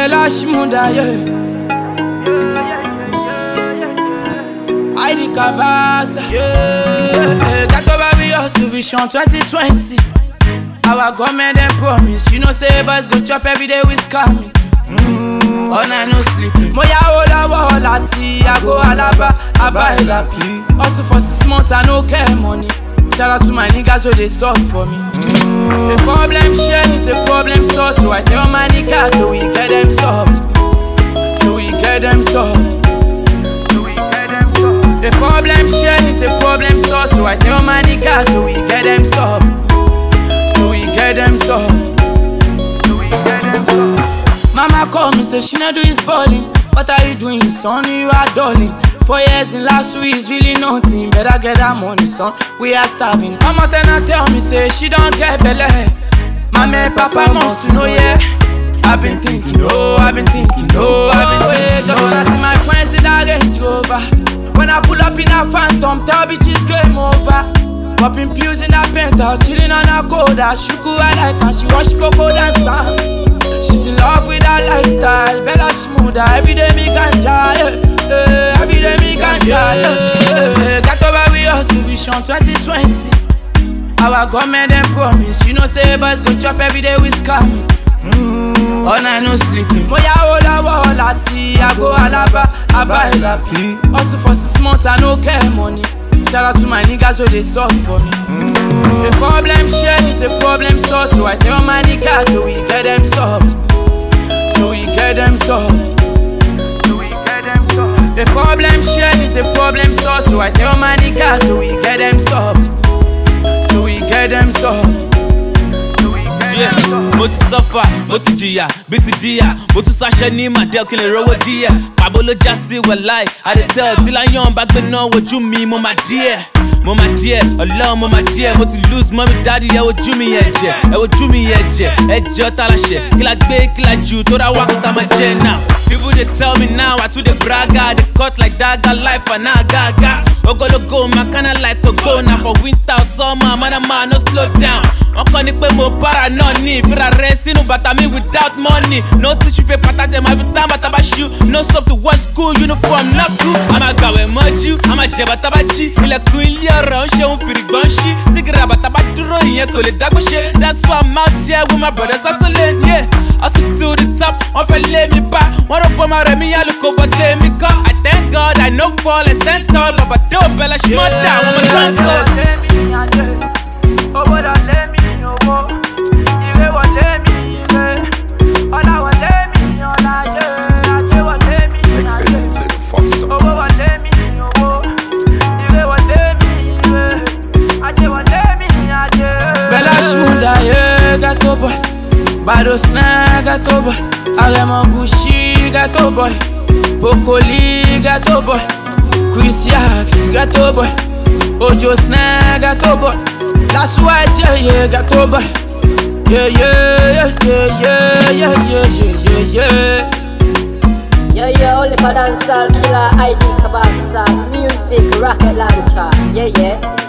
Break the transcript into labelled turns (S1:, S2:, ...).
S1: Bella Shmunda, yeah. Heidi Kabasa, yeah. Got over we hustle vision 2020. Our government dem promise, you know say boys go chop every day with scamming. Mm, all night no sleep. Mo ya o lọ́wọ́ láti àgọ́ Alaba, Aba Elapi. Hustle for six months, I no get money. Shout out to my niggas wey dey stop for me. The problem share is a problem solved, so I tell my niggas so we get them solved. So we get them solved. The problem share is a problem solved, so I tell my niggas so we get them solved. So we get them solved. Mama call me, say she not do his balling. What are you doing, son? You are darling. Four years in last week is really nothing. Better get that money, son. We are starving. Mama then I tell me, say she don't get belly. Mama and Papa must to know, yeah. I've been thinking, oh, I've been thinking, oh, I've been thinking. Just wanna see my friends in that Range Rover. When I pull up in a phantom, tell bitches game over. Popping pills in a penthouse, chilling on a coda. Shuku I like her, she wash cocoa dance song. She's in love with her lifestyle, Bella Shmooda. Every day me ganja, yeah. yeah. Every day me ganja, yeah. yeah. Got over we hustle vision 2020. Our government dem promise, you know say boys go chop every day with scamming. Mm, all night no sleeping. Mo ya o lọ́wọ́ láti àgọ́ Alaba, Aba Elapi. Hustle for six months, I no get money. Shout out to my niggas wey dey stop for me. The problem share is a problem solved, so I tell my niggas so we get them solved. So we get them solved. The problem share is a problem solved, so I tell my niggas so we get them solved. So we get them solved.
S2: Yeah, mo ti sọ́fà mo ti jìyà bí ti díyà mo tún ṣaṣẹ́ ní màdẹ́ọ̀ kí n lè rówó díẹ̀ pàbó ló já sí wẹ̀láì àdètẹ́ tí láyọ̀n bá gbé náà wojú mi mo máa díẹ̀ mo máa díẹ̀ ọlọ́run mo máa díẹ̀ mo ti lose mọ́mí dáàdi ẹ wojú mi yẹn jẹ ẹ wojú mi yẹn jẹ ẹ jẹ́ ọ́tá láṣẹ kí la gbé kí la jù tó ra wákàtà máa jẹ náà. People they tell me now I too dey braga They cut like dagger life and now gaga Ogologo my kinda like a go Now for winter or summer man a man no slow down Wọ́n kọ́ ni pé mo para náà ní ìfira rẹ̀ sínú bàtà mi without money No tissue paper tàṣẹ máa fi tán bàtà bá ṣú No soap to wash school uniform náà kú A máa gbàwẹ̀ mọ́jú, a máa jẹ bàtà bá jí Ilẹ̀kùn ilé ọ̀rọ̀ ń ṣeun fìrìgbọ́n ṣí Sígìrì bàtà bá dúró ìyẹn kò lè dágbó ṣe That's why I'm out here with my brothers hustling yeah. Hustle to the top, wọ́n fẹ́ lé mi bá Wọ́n rò pọ́ máa rẹ̀ mí yálùkò bọ́ té mi kọ́ I thank God I no fall and stand tall Bàbá tí ò bẹ̀lẹ̀ ṣe mọ́ dà àwọn ọmọ tó ń sọ.
S1: Owó lọ lé mi owó, ire wọlé mi ire, ọlá wọlé mi ọlá yẹ, ajé wọlé mi
S3: Make
S1: ajé.
S3: sense in the foster.
S1: Owó wọlé mi owó, ire wọlé mi ire, ajé wọlé mi ajé. Bella Shmunda ye gato boy, Bado Snare gato boy, Aremo Gucci gato boy, Bokoli gato boy, Chris Yax gato boy, Ojo Snare gato boy, That's why yeah yeah gato boy. Yeah yeah yeah yeah yeah yeah yeah yeah yeah.
S4: Yeah, yeah, only for dancehall killer ID Kabasa Music rocket launcher. Yeah, yeah.